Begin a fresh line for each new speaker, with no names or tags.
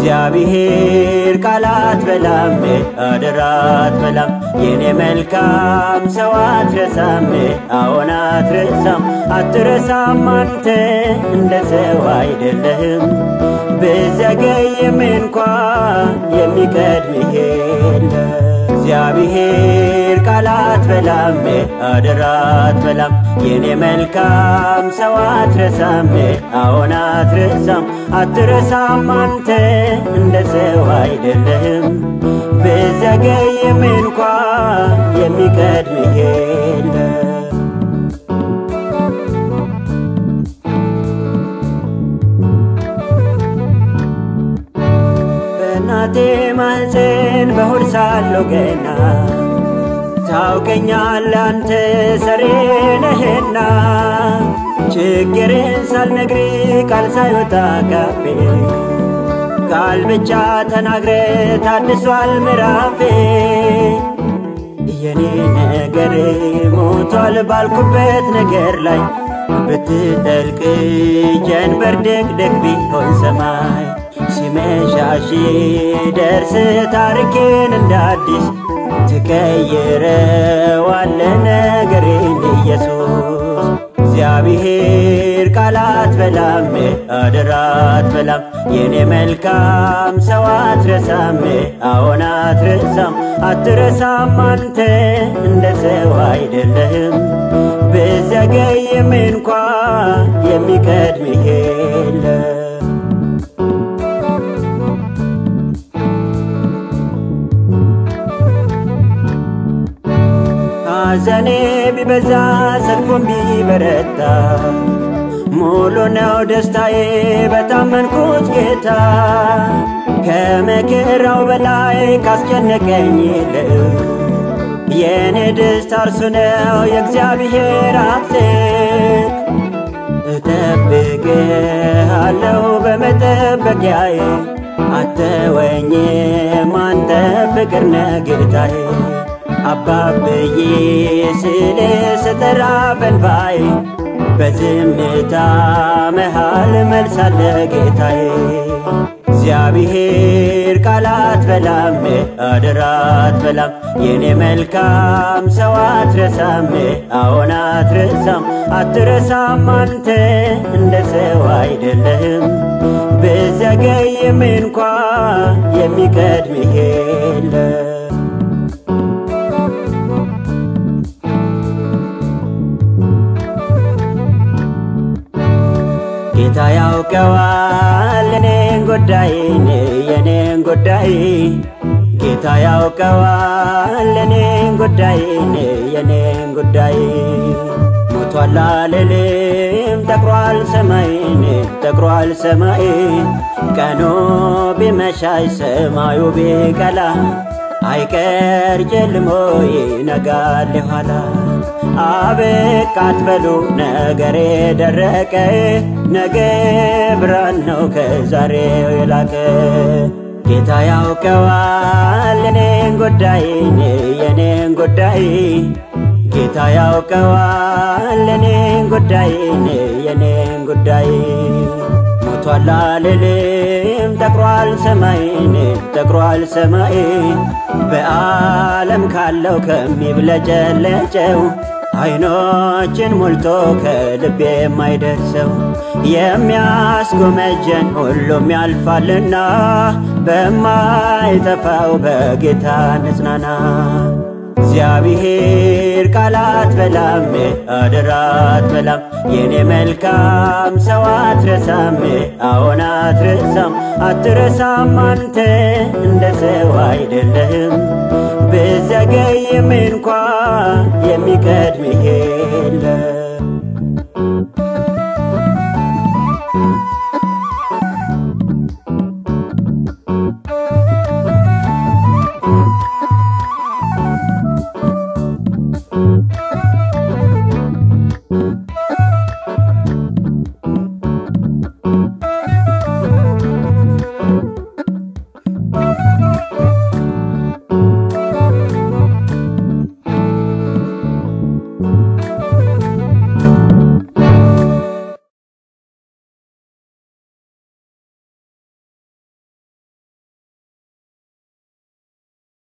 እግዚአብሔር ቃላት በላም አደራት በላም የኔ መልካም ሰው አትረሳም አዎን አትረሳም አትረሳም አንተ እንደ ሰው አይደለህም ብዘገይም እንኳ የሚቀድምህ የለም እግዚአብሔር ቃላት በላም አደራት በላም የኔ መልካም ሰው አትረሳም አዎን አትረሳም አትረሳም አንተ እንደ ሰው አይደለህም ብዘገይም እንኳ የሚቀድምህ የለም በእናቴ ማህፀን በሆድ ሳለሁ ገና ታውቀኛለህ አንተ ሰሬ ነህና ችግርን ሳልነግር ቃል ሳይወጣ ካፌ ቃል ብቻ ተናግረ ታድሷል ምዕራፌ የኔ ነገር ሞቷል ባልኩበት ነገር ላይ ብትጠልቅ ጀንበር ድቅድቅ ቢሆን ሰማይ ሲመሻሽ ደርስ ታሪኬን እንደ አዲስ ትቀይረዋለ ነገሬን ኢየሱስ እግዚአብሔር ቃላት በላም አደራት በላም የኔ መልካም ሰው አትረሳም አዎን አትረሳም አትረሳም አንተ እንደ ሰው አይደለህም ብዘገይም እንኳ የሚቀድምህ የለም ሐዘኔ ቢበዛ ሰልፉም ቢበረታ ሙሉ ነው ደስታዬ በታመንኩት ጌታ ከመከራው በላይ ካስጨነቀኝ ይልቅ የእኔ ደስታ እርሱ ነው የእግዚአብሔር አብዝት እጠብቅሃለሁ በመጠበቂያዬ አተወኝም አንተ ፍቅር ነህ ጌታዬ አባብዬ ስል ስጠራ በንባዬ በዝምታ መሃል መልሳለ ጌታዬ እግዚአብሔር ቃላት በላም አደራት በላም የኔ መልካም ሰው አትረሳም አዎን አትረሳም አትረሳም አንተ እንደ ሰው አይደለህም ብዘገይም እንኳ የሚቀድምህ የለም ጌታ ያውቀዋል እኔን ጉዳይን የኔን ጉዳይ ጌታ ያውቀዋል እኔን ጉዳይን የኔን ጉዳይ ሞቷል አልልም ጠቁሯል ሰማይን ጠቁሯል ሰማይ ቀኑ ቢመሻሽ ሰማዩ ቢቀላ አይቀር ጨልሞ ይነጋል ኋላ አበቃ አትበሉ ነገሬ ደረቀ ነገ ብርሃን ነው ከዛሬው የላቀ ጌታ ያውቀዋል እኔን ጉዳይን የኔን ጉዳይ ጌታ ያውቀዋል እኔን ጉዳይን የኔን ጉዳይ ሞቷል አልልም ጠቁሯል ሰማይን ጠቁሯል ሰማይ በዓለም ካለው ከሚብለጨለጨው አይኖችን ሞልቶ ከልቤ የማይደርሰው የሚያስጎመጀን ሁሉም ያልፋልና በማይጠፋው በጌታ ንጽናና እግዚአብሔር ቃላት በላም አደራት በላም የኔ መልካም ሰው አትረሳም አዎን አትረሳም አትረሳም አንተ እንደ ሰው አይደለህም ብዘገይም እንኳ የሚቀድምህ የለም